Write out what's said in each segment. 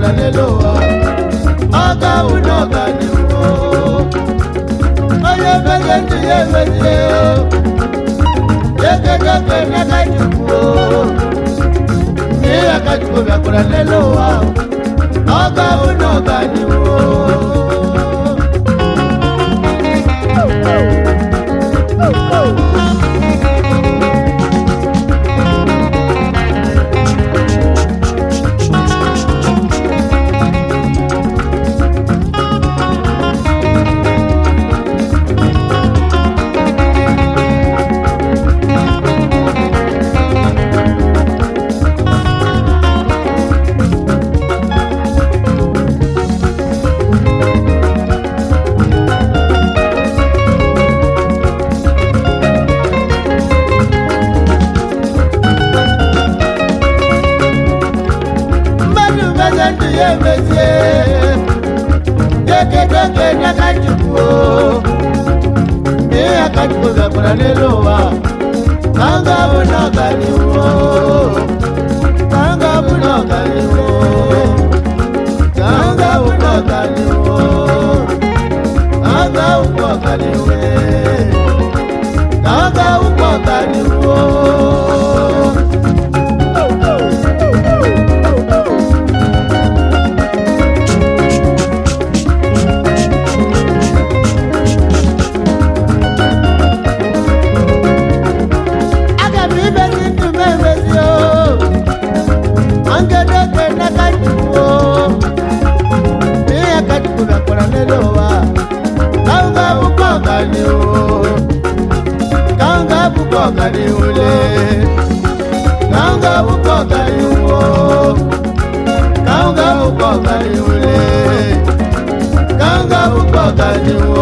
bịakwara n'elu ụwa ọ ga-awụ na ọganihu onye meze ndụ ya emezie ekedoke n'aka chukwu ihe aka chukwu bịakwara n'elu ụwa ọ ga-awụ na ọganihu mmadụ meze ndụ ya emezie ekedoke n'aka chukwu ihe aka chukwu bịakwara n'elu ụwa ka m ga-abụ na ọganihu ka m ga-abụ na ọganihu ka m ga-abụ na ọganihu ka m ga-abụ na ọganihu ka m ga-abụ na ọganihu aga m imezi ndụ m emezi o ngedoke n'aka chukwu ihe ka chukwu bịakwara n'elu ụwa ka m ga-abụkwa ọganihu ka m ga-abụkwa ọganihu le ka m ga-abụkwa ọganihu ka m ga-abụkwa ọganihu le ka m ga-abụkwa ọganihu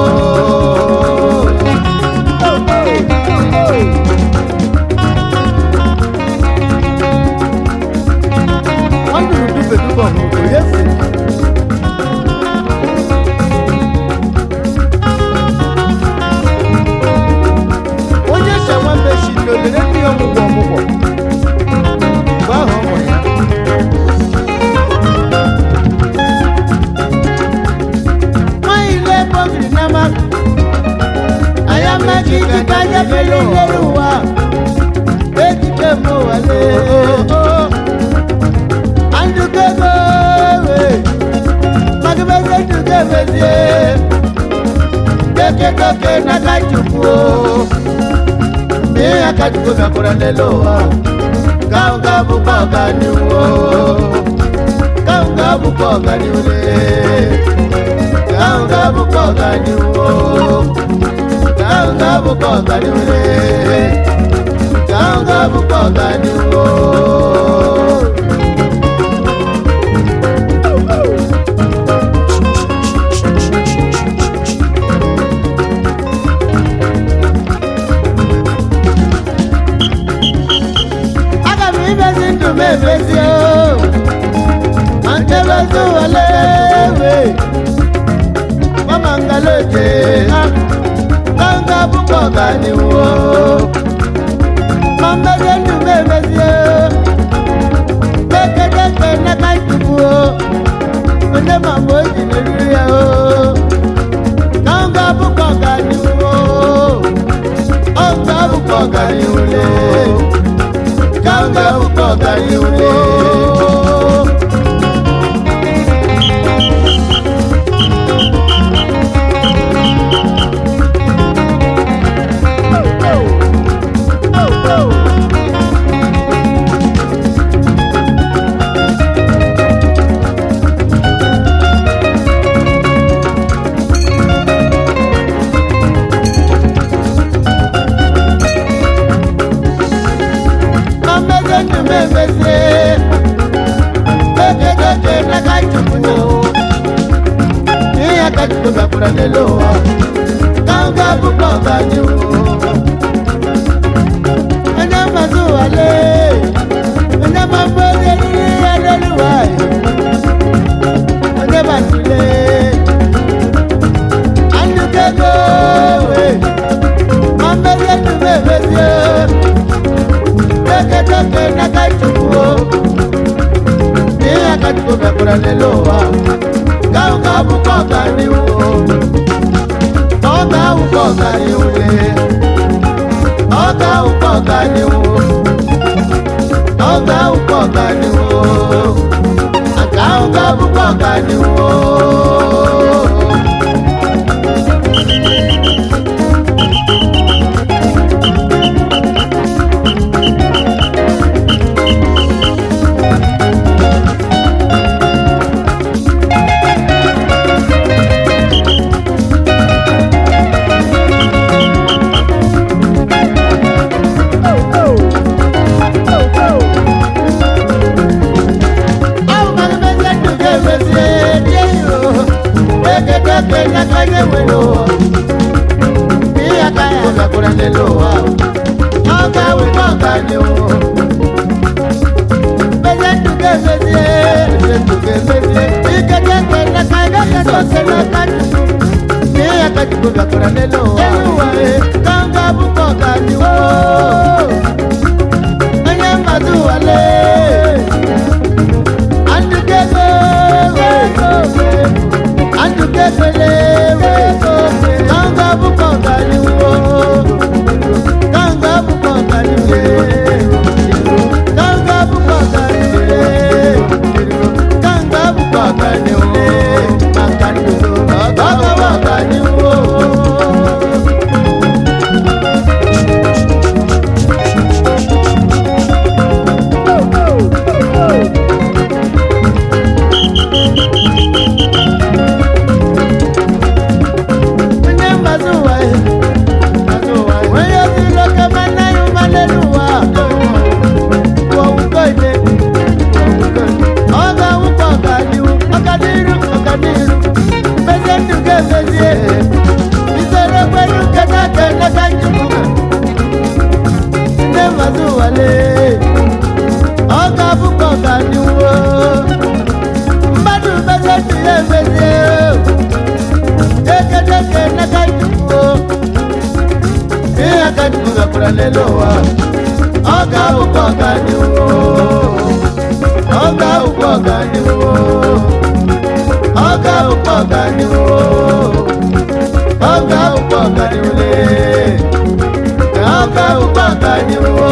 wọ́n dùn dúpẹ́ dúpọ̀ mọ̀ kò yẹ sí. onye ṣẹ̀wá mẹ́sì ní olèrè ní ọmụgwọ ọmụgwọ mgbe ahụ ọ mụrụ ya. nwanyị ile ebe o biri n'ama anyị amaghị iji ka anya bere n'elu ụwa ejike m ụwa lee andukego magibeze ndugebezie kekekoke nakachukwu ihe akachukwu bịakwara n'elu ụwa ka m ga-abụkwa ọganihu ka m ga-abụkwa ọganihu ka m ga-abụkwa ọganihu ka m ga-abụkwa ọganihu ka m ga-abụkwa ọganihu aga m imezi ndụ m emezi o ma ntebezi wale we mama ngaloje ha ka m ga-abụkwa ọganihu o ma mmezi ndụ m emezi o kekedekpe n'aka chukwu o onye ma mgbe o ji meriri ya o ka m ga-abụkwa ọganihu o ọ ga-abụkwa ọganihu le kanga ukoga yule Mameze ndume meze ọ̀gániwó. Àwọn kan bẹ ṣe dùgbẹ́ fèsì díẹ̀ yìí o. Kékeré pé lákàyè wẹ̀lò. Bí àkàyè àgbàkúrẹ́ lè lò wá o. Ọ̀gá wípé ọ̀gániwó. Bẹ́sẹ̀ dùgbẹ́ fèsì ẹ̀ dùgbẹ́ fèsì. Bí kékeré pé lákàyè kẹ́kọ̀ọ́ ṣe lọ́kàdì. Bí àkàyè àgbàkúrẹ́ lè lò wá o. Ẹ̀yìn wà ẹ̀ kọ́ńgá bùkọ̀ ọ̀gániwó. Onye mmadụ wale. Andukego, andukegele, kanga bukọ galiwo, kanga bukọ galiwe, kanga bukọ galiwe, kanga bukọ galiwe, makaniwo, kanga bukọ galiwo. Onye mgbasa ụwa ya, onye ozi loke mana ya ụmalelu ụwa, kwuo ụkọ ide, ọ ga-awụkọ ọganihu, ọganihu, ọganihu, mmezie ndụ ga-emezie, isoro kwenu nketa ka eleta njikwa. Onye mgbasa ụwa lee, ọ ga-abụkọ ọganihu, mmadụ mmezie ndụ ya emezie. Dekedeke n'akajuwo. Ihe akajuwo gakwara lelo wa. Ọ ga-awụkwa ọganiwo. Ọ ga-awụkwa ọganiwo. Ọ ga-awụkwa ọganiwo. Ọ ga-awụkwa ọganiwo lee. Ọ ga-awụkwa ọganiwo.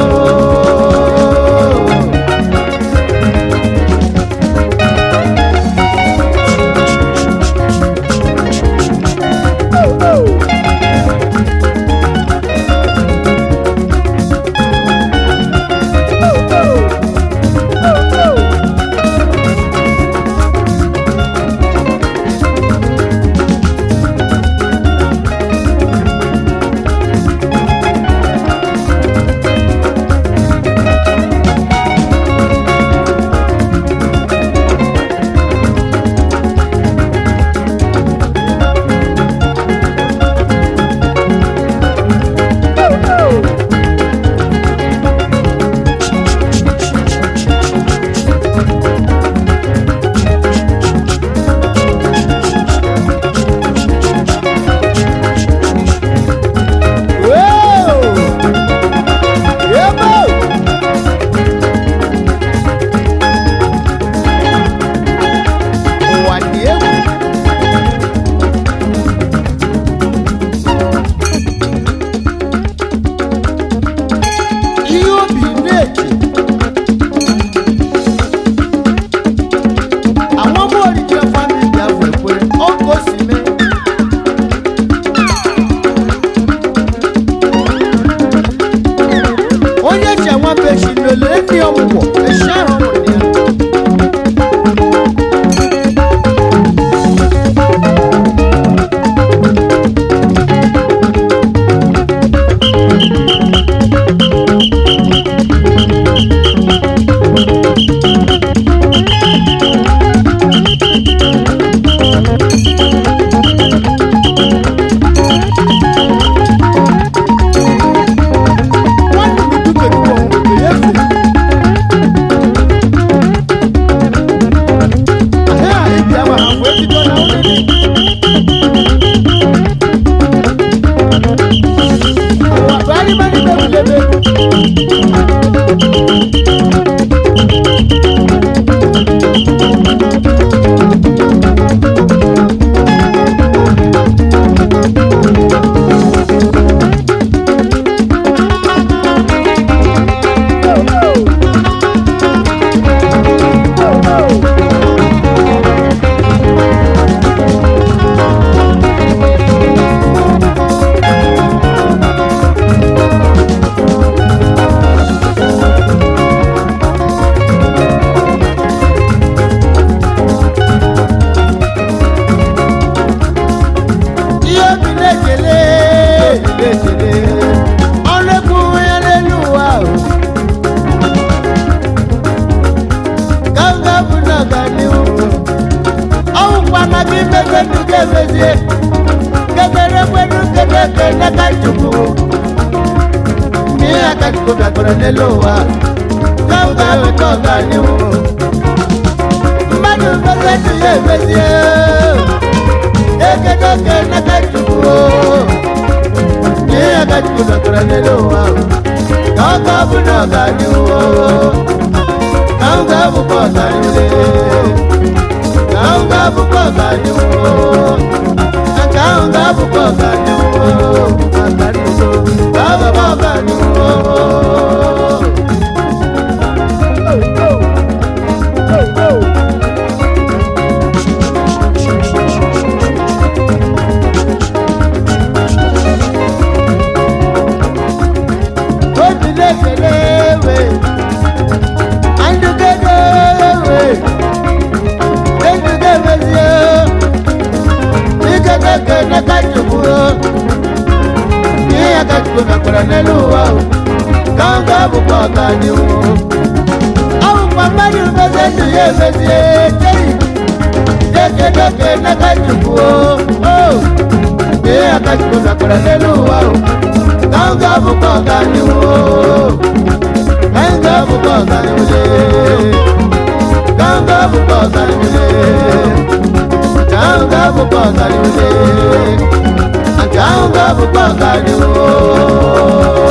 ka m ga-abụ n'ọganihu ọwụkwana gị meze ndụ ga-emezie kedere kwenu kedeke n'aka chukwu n'ihe aka chukwu bịakwara n'elu ụwa ka m ga-abụta ọganihu mmadụ meze ndụ ya emezie ekedeke n'aka chukwu n'ihe aka chukwu bịakwara n'elu ụwa ka ọ ga-abụ n'ọganihu ka m ga-abụkwa ọganihu ka m ga-abụkwa ọganihu nke ahụ ga-abụkwa ọganihu ọganihu ga-abụkwa ọganihu obi na-ekele ewe andụgede ewe ejude emezie ikekeke n'aka chukwu ihe aka chukwu mekwara n'elu ụwa ka m ga-abụkwa ọganihu ọ bụkwa mmadụ meze ndụ ya emezie jeyi jekedeke n'aka chukwu ihe aka chukwu mekwara n'elu ụwa ka m ga-abụkwa ọganihu ka m ga-abụkwa ọganihu ka m ga-abụkwa ọganihu nke ahụ ga-abụkwa ọganihu nke ahụ ga-abụkwa ọganihu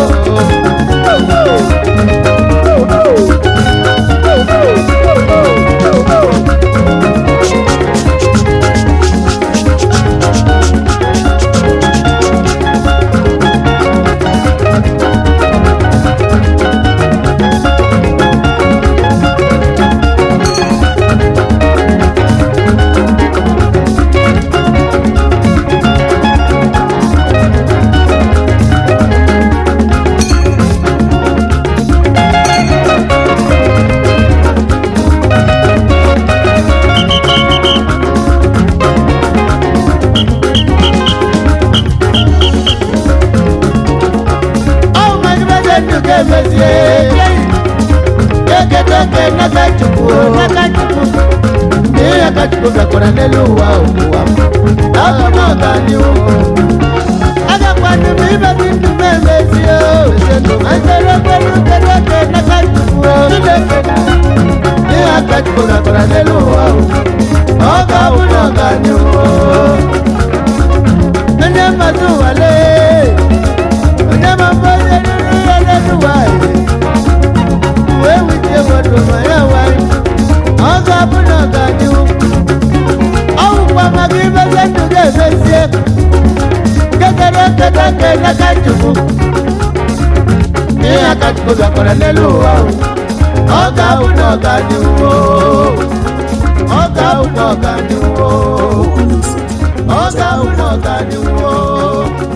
ọ mmadụ meze ndụ ga-emezie kekedeke n'aka chukwu n'aka chukwu ihe aka chukwu gakwara n'elu ụwa ụwa abụ n'ọganihu agakwanụ m imezi ndụ m emezie azere kwelu kedeke n'aka chukwu ihe aka chukwu gakwara n'elu ụwa ọ ga-abụ n'ọganihu onye mmadụ nwale onye mmadụ onye ruru ya n'elu nwanyị wee wutie mmadụ ma ya nwanyị ọ ga-abụ n'ọganihu ọ bụkwa maka imezi ndụ ga-emezie kedere kedeke n'aka chukwu ihe aka chukwu gakwara n'elu ụwa ọ ga-abụ n'ọganihu ọ ga-abụ n'ọganihu ọ ga-abụ n'ọganihu